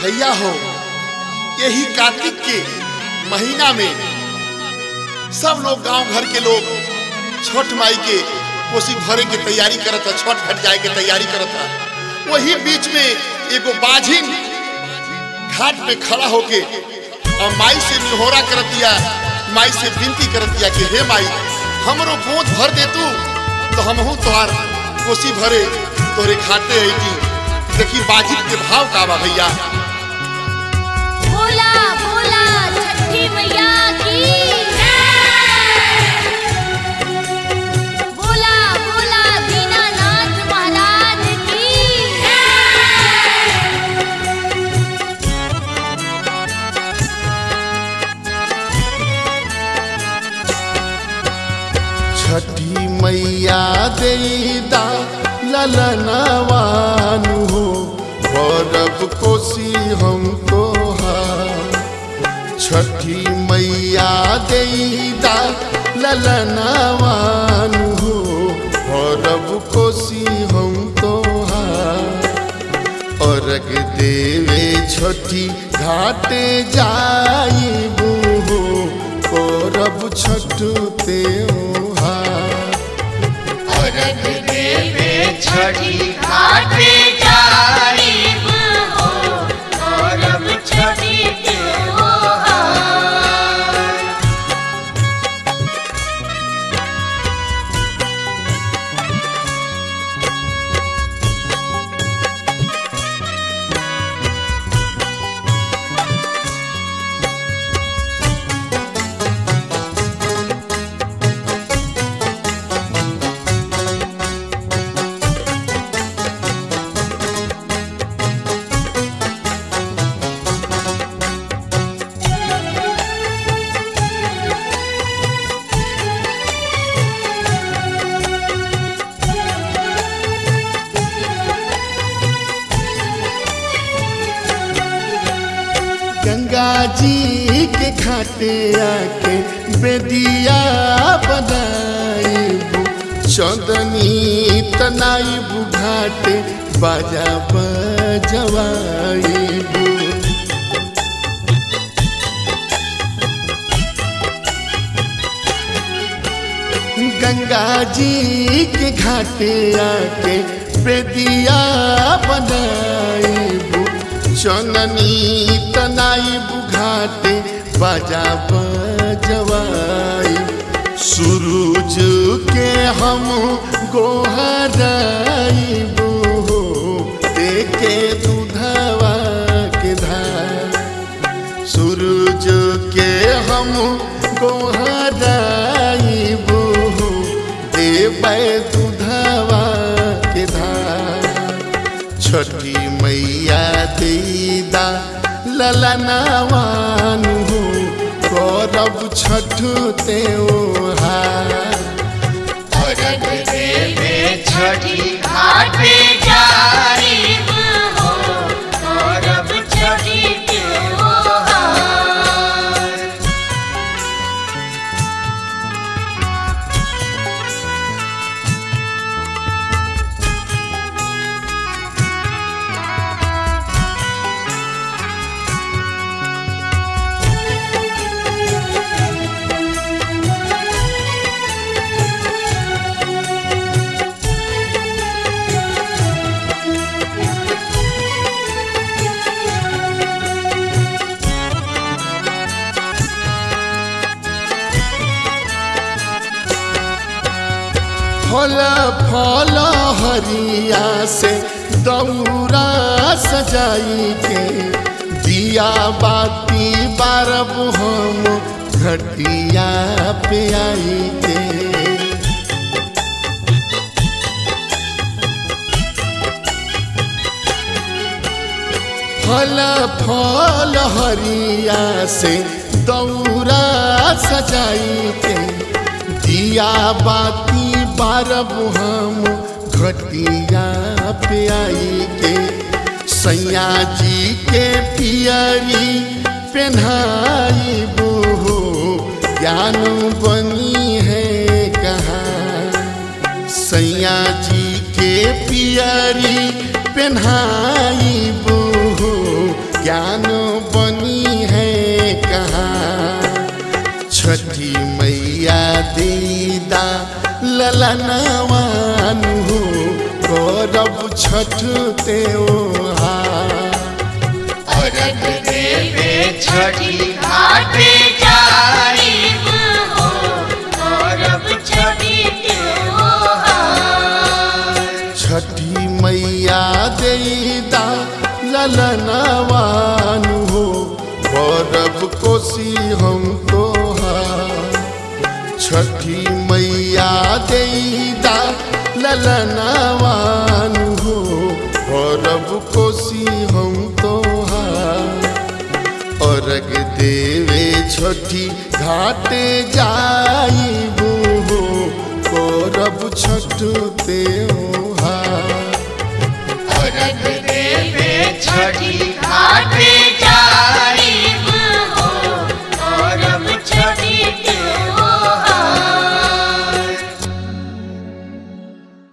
भैया हो यही कार्तिक के महीना में सब लोग गांव घर के लोग छठ माई के कोसी भरे के तैयारी करत था छठ घट जाए के तैयारी करत था वही बीच में एगो बाझिन घाट पे खड़ा होके और माई से निहोरा करत दिया माई से विनती करत दिया कि हे माई हमरो गोद भर दे तू तो हमहू तोहार कोसी भरे तोरे घाटे आई देखी बाजिब के भाव का बा भैया भोला भोला छठी मैया की भोला भोला दीनानाथ महाराज की छठी मैया देदा ललनवानु हो गौरव कोसी हम तोहार छठी मैया देदा ललनवानु हो गौरव कोसी हम तोहार अर्घ देवे छठी घाटे जाइबू हो गौरव छठ त्योहार अर्घ देवे छठी घाटे जाइब हो गौरव छठी त्योहार गंगा जी के घाटे आके बेदिया बनाइबू चंदनी तनाइबू घाटे बाजा बजवाइबू गंगा जी के घाटे आके बेदिया बनाइबू चननी तनाइबू घाटे बाजा बजवाई सूरज के हम गोहराइबू हो देखे दूधवा के धार सूरज के हम गोहराइबू देबै दूधवा के धार छठी मैया दीदा ललनावानु गौरव छठ त्योहार अर्घ देवे छठी घाटे जाइब हो गौरव छठी त्योहार फल फल हरिया से दौरा सजाई के दिया बाती बारब हम घटिया पे आई के फल फल हरिया से दौरा सजाई के दिया बाती बारब हम घटिया पे आई के सैया जी के पियरी पेन्हाई हो ज्ञान बनी है कहाँ सैया जी के पियरी पेन्हाई ज्ञान बनी है कहाँ छठी मैया दीदा ललनवान हो गौरव छठ त्योहार अर्घ देवे छठी घाटे जाइब हो करब छठी त्योहार छठी मैया दीदा ललनवान हो गौरव कोसी हम तोहार छठी मैया दीदा ललनवान हो गौरव कोसी हम तोहार अर्घ देवे छठी घाटे जाइबू हो गौरव छठ त्योहार अर्घ देवे